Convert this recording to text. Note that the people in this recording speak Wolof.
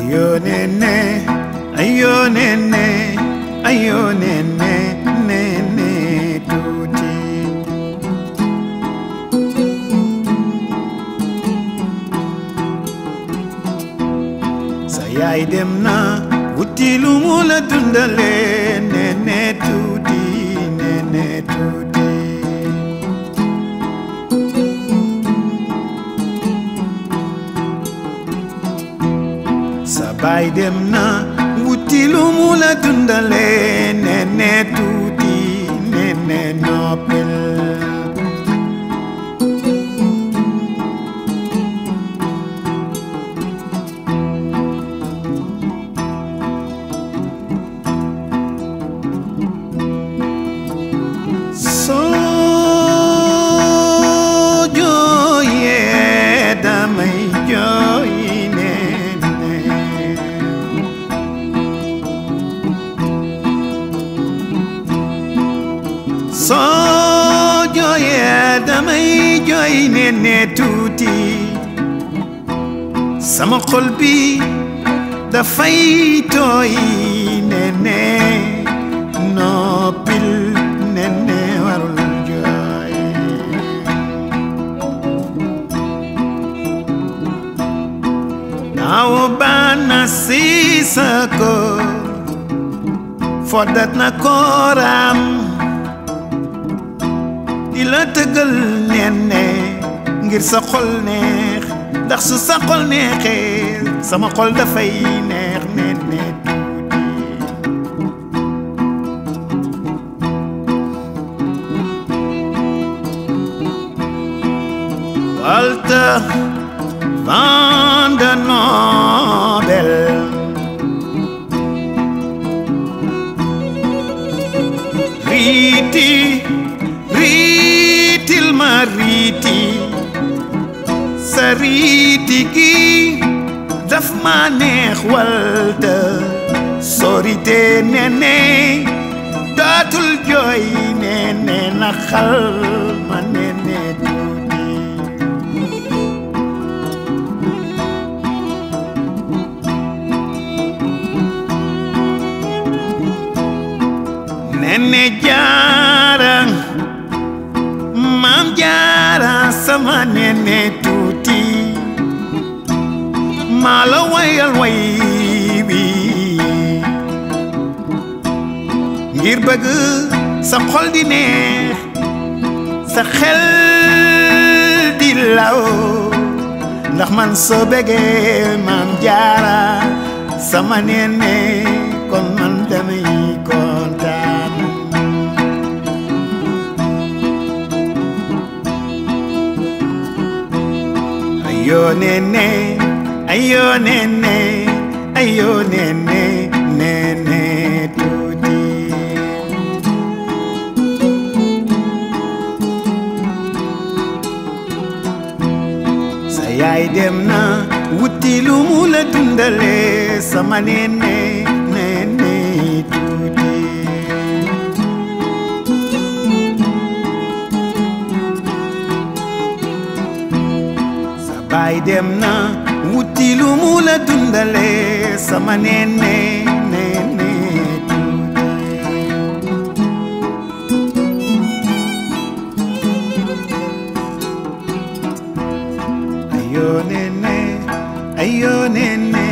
ayo nene ayo nene ayo nene nene tuuti sa yaay dem na wuti lu mu la dundale nene tuuti nene tuuti sa baay dem na wuti lu mu la dundale nene tuuti nene noppil soo jooyee damay jooy nene soo jooyee damay jooy nene tuuti sama xol bi dafay tooy nene noppil nene warul jooy naawo bana siisako foddat na kooram di la tëggal nene ngir sa xol neex ndax su sa xol neexee sama xol dafay neex nene Walter van der Nobel Riti, riitil ma riiti sa riiti gi daf ma neex Walter sorite nene dootul jooy nene naxal ma nene tuuti nene jaara maam jaara sama nene tuuti maa la wayal way wi ngir bëgg sa xol di neex sa xel di law ndax man soo bëggee maam jaara sama nene kon man damay kontaan ayo nene ayo nene ayo nene nene tuuti sa yaay dem na wuti lu mu la dundale sama nene nene tuuti sa baay dem na wuti lu mu la dundale sama nene nene tuuti ayo nene ayo nene